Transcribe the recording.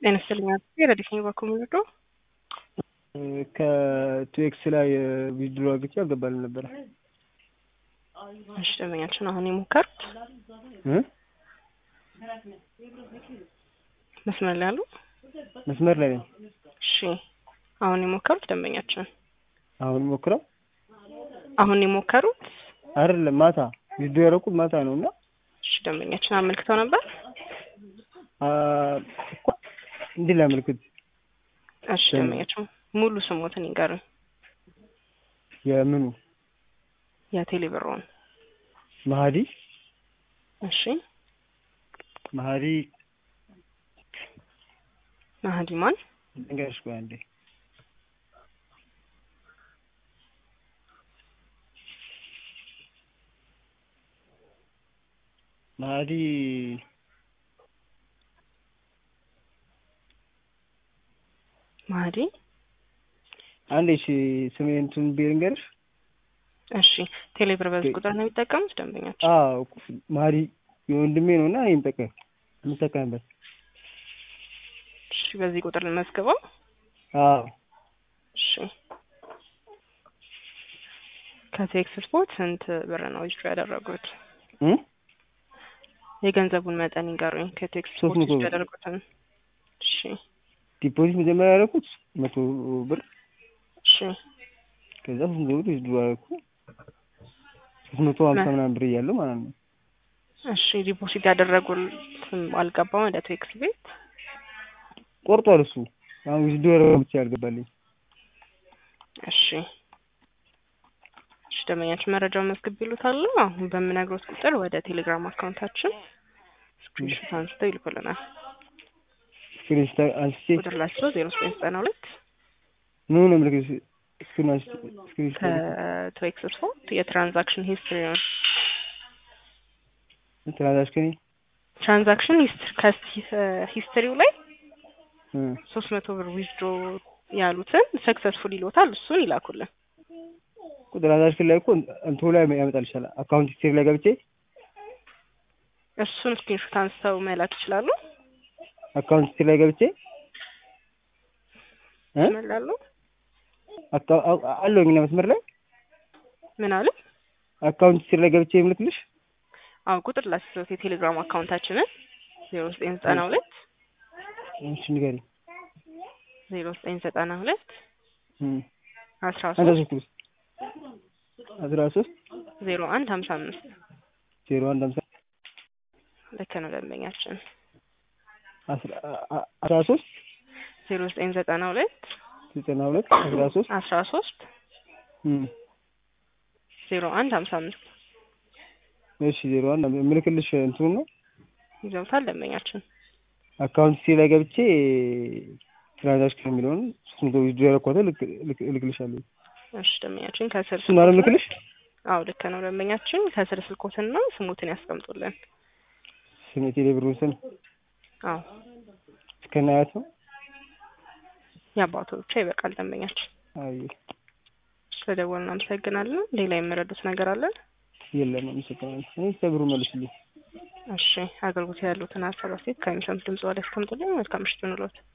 ጤና ይስጥልኝ አቶ ረዲፍ ነኝ በኮሚኒዶ ከቱኤክስ ላይ ቪዲዮ አግኝቼ አልገባልም ነበረ። እሺ ደንበኛችን አሁን የሞከሩት እ መስመር ላይ ያሉ መስመር ላይ ነኝ። እሺ አሁን የሞከሩት ደንበኛችን አሁን ሞክረው አሁን የሞከሩት አይደለም ማታ ቪዲዮ ያደረኩት ማታ ነው እና እሺ ደንበኛችን አመልክተው ነበር። አ እኮ እንዲህ ላመልክት እሺ ደንበኛችን ሙሉ ስሞትን ይንገሩኝ። የምኑ የቴሌብሮን መሀዲ እሺ መሀዲ ማህዲ ማን ልንገርሽ ቆይ አንዴ መሀዲ ማህዲ አንዴ እሺ ስሜን እንትን ብዬ ልንገርሽ እሺ ቴሌብር በዚህ ቁጥር ነው የሚጠቀሙት ደንበኛችን አዎ መሀዲ የወንድሜ ነው እና ይምጠቀም የምጠቀምበት እሺ በዚህ ቁጥር ልመዝግበው አዎ እሺ ከቴክስ ስፖርት ስንት ብር ነው ዊዝድሮ ያደረጉት እ የገንዘቡን መጠን ይንገሩኝ ከቴክስ ሶስት ስፖርት መቶ ዊዝድሮ ብር። ያደረጉትን እሺ ዲፖዚት መጀመሪያ ያደረኩት መቶ ብር እሺ ከዛ ሶስት መቶ ብር ዊዝድሮ ያደረኩ ሶስት መቶ ሀምሳ ምናምን ብር እያለው ማለት ነው እሺ ዲፖዚት ያደረጉትም አልገባም ወደ ቴክስ ቤት ቆርጧል እሱ አሁን ዊዝድሮ ያደረኩት ብቻ ያልገባልኝ እሺ እሺ ደንበኛችን መረጃውን መዝግብ ይሉታል። አሁን በምነግሮት ቁጥር ወደ ቴሌግራም አካውንታችን ስክሪንሾት አንስተው ይልኩልናል። ስክሪንሾት አንስቼ ቁጥር ላቸው ዜሮ ዘጠኝ ዘጠና ሁለት ምን ነው ምልክት ስክሪን አንስቼ ስክሪንሾት ከትዌክስ ስፖርት የትራንዛክሽን ሂስትሪ ነው። ትራንዛክሽን ትራንዛክሽን ሂስትሪው ላይ እ ሶስት መቶ ብር ዊዝድሮ ያሉትን ሰክሰስፉል ይሎታል። እሱን ይላኩልን። ትራንዛክሽን ላይ እኮ እንትኑ ላይ ያመጣል ይችላል አካውንት ሂስትሪ ላይ ገብቼ እሱን ስክሪንሾት አንስተው መላክ ይችላሉ። አካውንት ሂስትሪ ላይ ገብቼ እ ይመላሉ። አካ- አ- አለሁኝ እና መስመር ላይ ምን አለ? አካውንት ሂስትሪ ላይ ገብቼ የምልክልሽ አዎ ቁጥር ላስይዘውት የቴሌግራም አካውንታችንን ዜሮ ዘጠኝ ዘጠና ሁለት እሺ ንገሪኝ ዜሮ ዘጠኝ ዘጠና ሁለት እ አስራ አንድ ሶስት ሶስት አስራ ሶስት ዜሮ አንድ ሀምሳ አምስት ዜሮ አንድ ሀምሳ ልክ ነው ደንበኛችን አስራ አ- አስራ ሶስት ዜሮ ዘጠኝ ዘጠና ሁለት ዘጠና ሁለት አስራ ሶስት አስራ ሶስት እ ዜሮ አንድ ሀምሳ አምስት እሺ ዜሮ አንድ የምልክልሽ እንትኑ ነው ይዘውታል ደንበኛችን። አካውንት ሂስትሪ ላይ ገብቼ ትራንዛክሽን የሚለውን ሶስት መቶ ዊዝድሮ ያደረኳትን ልክ ልክ- እልክልሻለሁ እሺ ደንበኛችን ከስር እሱን አይደል ስልኮትን- የምልክልሽ አዎ ልክ ነው ደንበኛችን ከስር ስልኮትና ስሙትን ያስቀምጡልን። ስሜ ቴሌብሩን ስም አዎ እስከነ አያት ነው የአባቱ ብቻ ይበቃል ደንበኛችን። አይ ስለደወልን አመሰግናለን። ሌላ የምረዱት ነገር አለን? የለም አመሰግናለሁ እኔ ቴሌብሩ መልስልኝ እሺ አገልግሎት ያሉትን ሀሳብ አስተያየት ከሚሰሙት ድምጽ ላይ ያስቀምጡልኝ። መልካም ምሽት ይሁንልዎት።